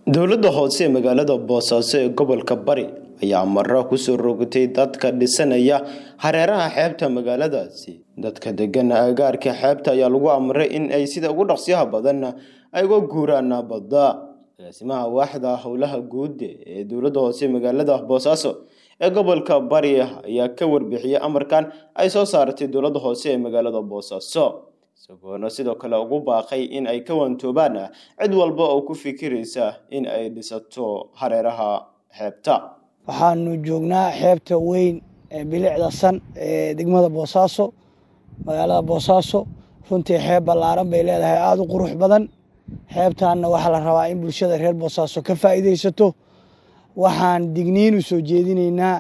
dowladda hoose ee magaalada boosaaso ee gobolka bari ayaa maro kusoo rogtay dadka dhisanaya hareeraha xeebta magaaladaasi dadka degan agaarka xeebta ayaa lagu amray in ay sida ugu dhaqsiyaha badan ay uga guuraan badda agaasimaha waaxda howlaha guud ee dowladda hoose ee magaalada boosaaso ee gobolka bari ayaa ka warbixiyey amarkan ay soo saartay dowladda hoose ee magaalada boosaaso isagoona sidoo kale ugu baaqay in ay ka wantoobaan cid walba oo ku fikiraysa in ay dhisato hareeraha xeebta waxaanu joognaa xeebta weyn ee bilicda san ee degmada boosaaso magaalada boosaaso runtii xeeb ballaaran bay leedahay aada u qurux badan xeebtaanna waxaa la rabaa in bulshada reer boosaaso ka faa'iidaysato waxaan digniin u soo jeedinaynaa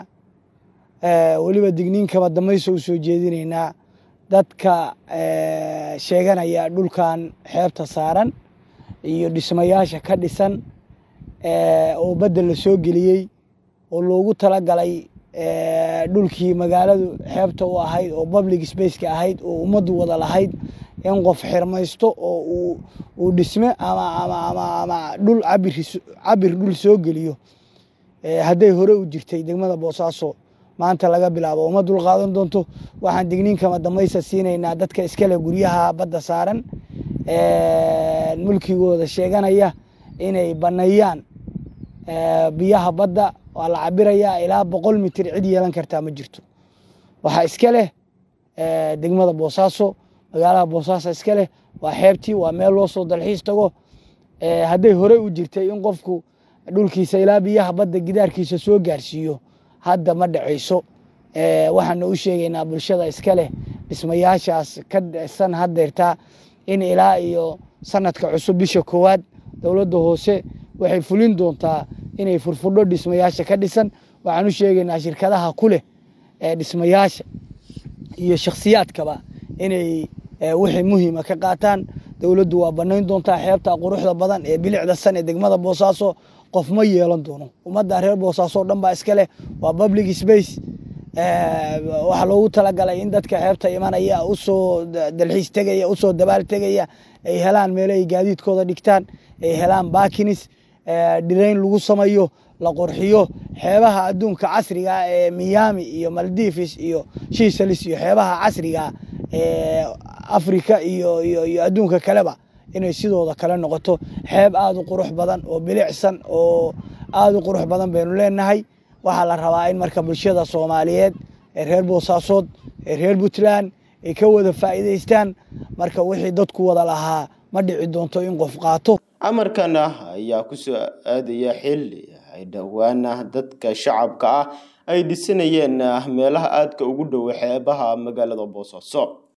weliba digniin kama damayso u soo jeedinaynaa dadka sheeganaya dhulkan xeebta saaran iyo dhismayaasha ka dhisan oo badda la soo geliyey oo loogu talagalay dhulkii magaaladu xeebta u ahayd oo public spaceka ahayd oo ummaddu wada lahayd in qof xirmaysto oo uu dhisme ama dhul cabir dhul soo geliyo hadday hore u jirtay degmada boosaaso maanta laga bilaabo uma dul qaadan doonto waxaan digniinkama damaysa siinaynaa dadka iskale guryaha badda saaran mulkigooda sheeganaya inay baneeyaan biyaha badda waa la cabirayaa ilaa boqol mitir cid yeelan kartaa ma jirto waxaa iska leh degmada boosaaso magaalada boosaaso iska leh waa xeebtii waa meel loo soo dalxiis tago hadday horey u jirtay in qofku dhulkiisa ilaa biyaha badda gidaarkiisa soo gaarsiiyo hadda ma dhacayso waxaana u sheegaynaa bulshada iska leh dhismayaashaas ka dhisan haddeertaa in ilaa iyo sanadka cusub bisha koowaad dowladda hoose waxay fulin doontaa inay furfudho dhismayaasha ka dhisan waxaan u sheegaynaa shirkadaha ku leh dhismayaasha iyo shakhsiyaadkaba inay wixii muhiima ka qaataan dowladdu waa banayn doontaa xeebta quruxda badan ee bilicda san ee degmada boosaaso qof ma yeelan doono ummadda reer boosaaso o dhan baa iska leh waa public space waxaa loogu talagalay in dadka xeebta imanaya usoo dalxiis tegaya usoo dabaal tegaya ay helaan meelo ay gaadiidkooda dhigtaan ay helaan bakinis dhirayn lagu samayo la qurxiyo xeebaha adduunka casriga ee miami iyo maldivis iyo shisalis iyo xeebaha casriga ee africa iyo iyo adduunka kaleba inay sidooda kale noqoto xeeb aada u qurux badan oo bilicsan oo aada u qurux badan baynu leenahay waxaa la rabaa in marka bulshada soomaaliyeed ee reer boosaasood ee reer puntland ay ka wada faa'iidaystaan marka wixii dadku wada lahaa ma dhici doonto in qof qaato amarkan ah ayaa kusoo aadaya xilli ay dhowaana dadka shacabka ah ay dhisanayeen meelaha aadka ugu dhow xeebaha magaalada boosaaso